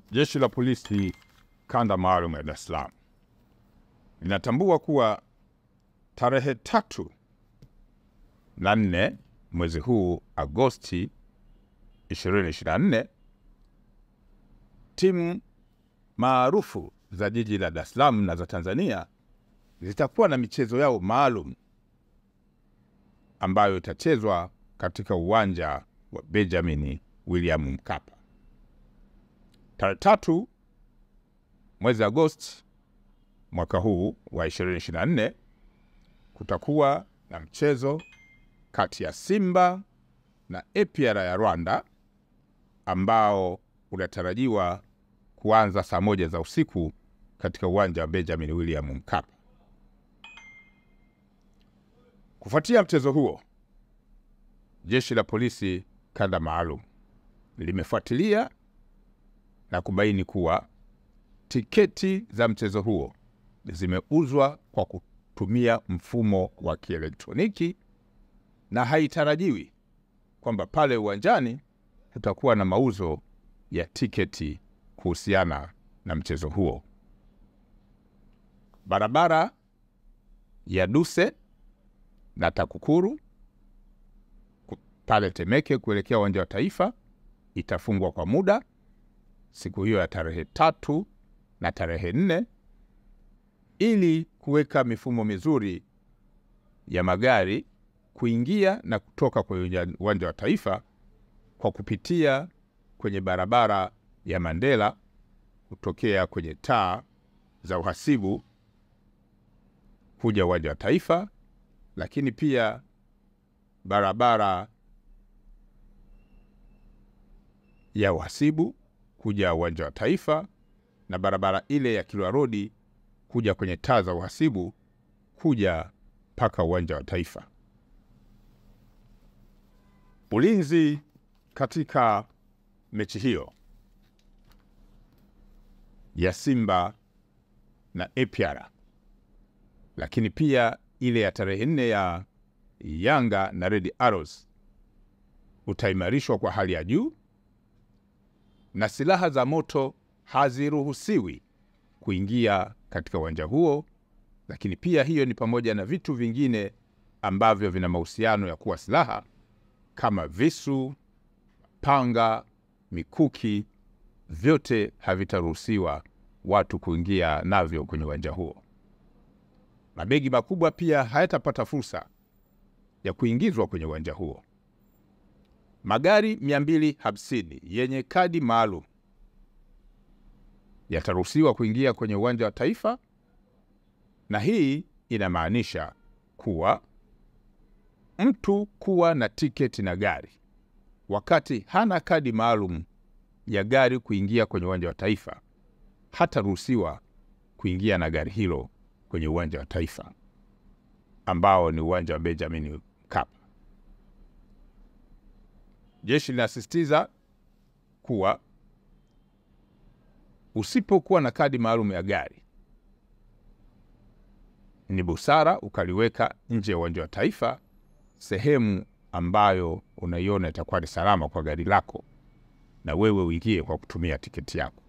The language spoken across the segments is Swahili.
Jeshi la Polisi kanda maalum ya Dar es Salaam linatambua kuwa tarehe tatu na nne mwezi huu Agosti 2024 timu maarufu za jiji la Dar es Salaam na za Tanzania zitakuwa na michezo yao maalum ambayo itachezwa katika uwanja wa Benjamin William Mkapa tarehe tatu mwezi Agosti mwaka huu wa 2024 kutakuwa na mchezo kati ya Simba na APR ya Rwanda ambao unatarajiwa kuanza saa moja za usiku katika uwanja wa Benjamin William Mkapa. Kufuatia mchezo huo, jeshi la polisi kanda maalum limefuatilia na kubaini kuwa tiketi za mchezo huo zimeuzwa kwa kutumia mfumo wa kielektroniki na haitarajiwi kwamba pale uwanjani kutakuwa na mauzo ya tiketi kuhusiana na mchezo huo. Barabara ya Duse na TAKUKURU pale Temeke kuelekea uwanja wa Taifa itafungwa kwa muda siku hiyo ya tarehe tatu na tarehe nne ili kuweka mifumo mizuri ya magari kuingia na kutoka kwenye uwanja wa Taifa kwa kupitia kwenye barabara ya Mandela kutokea kwenye taa za uhasibu kuja uwanja wa Taifa, lakini pia barabara ya uhasibu kuja uwanja wa Taifa na barabara ile ya Kilwa Rodi kuja kwenye taa za uhasibu kuja mpaka uwanja wa Taifa. Ulinzi katika mechi hiyo ya Simba na APR, lakini pia ile ya tarehe nne ya Yanga na Red Arrows utaimarishwa kwa hali ya juu na silaha za moto haziruhusiwi kuingia katika uwanja huo, lakini pia hiyo ni pamoja na vitu vingine ambavyo vina mahusiano ya kuwa silaha kama visu, panga, mikuki, vyote havitaruhusiwa watu kuingia navyo kwenye uwanja huo. Mabegi makubwa pia hayatapata fursa ya kuingizwa kwenye uwanja huo. Magari 250 yenye kadi maalum yataruhusiwa kuingia kwenye uwanja wa Taifa, na hii inamaanisha kuwa mtu kuwa na tiketi na gari wakati hana kadi maalum ya gari kuingia kwenye uwanja wa Taifa hataruhusiwa kuingia na gari hilo kwenye uwanja wa Taifa ambao ni uwanja wa Benjamin Mkapa. Jeshi linasisitiza kuwa usipokuwa na kadi maalum ya gari, ni busara ukaliweka nje ya uwanja wa Taifa, sehemu ambayo unaiona itakuwa ni salama kwa gari lako, na wewe uingie kwa kutumia tiketi yako.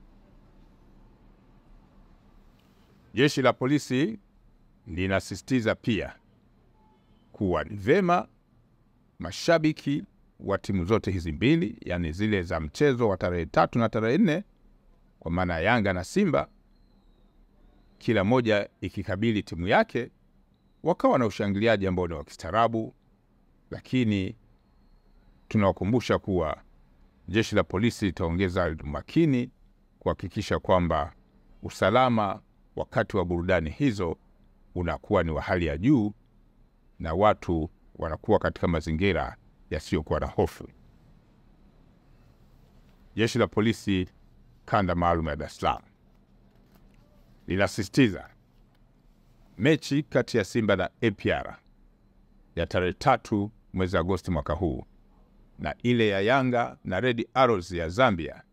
Jeshi la polisi linasisitiza pia kuwa ni vema mashabiki wa timu zote hizi mbili, yaani zile za mchezo wa tarehe tatu na tarehe nne, kwa maana ya Yanga na Simba, kila moja ikikabili timu yake, wakawa na ushangiliaji ambao ni wa kistaarabu, lakini tunawakumbusha kuwa jeshi la polisi litaongeza umakini kuhakikisha kwamba usalama wakati wa burudani hizo unakuwa ni wa hali ya juu na watu wanakuwa katika mazingira yasiyokuwa na hofu. Jeshi la polisi kanda maalum ya Dar es Salaam linasisitiza mechi kati ya Simba na APR ya tarehe tatu mwezi Agosti mwaka huu na ile ya Yanga na Red Arrows ya Zambia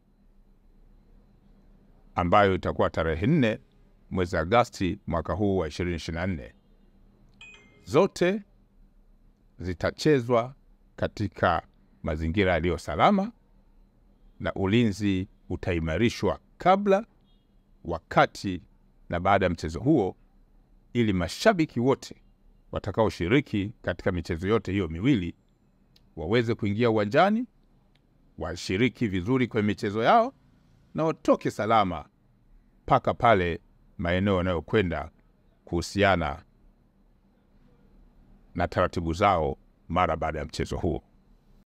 ambayo itakuwa tarehe nne mwezi Agosti mwaka huu wa 2024 zote zitachezwa katika mazingira yaliyo salama na ulinzi utaimarishwa kabla, wakati na baada ya mchezo huo, ili mashabiki wote watakaoshiriki katika michezo yote hiyo miwili waweze kuingia uwanjani, washiriki vizuri kwenye michezo yao na watoke salama mpaka pale maeneo yanayokwenda kuhusiana na taratibu zao mara baada ya mchezo huo.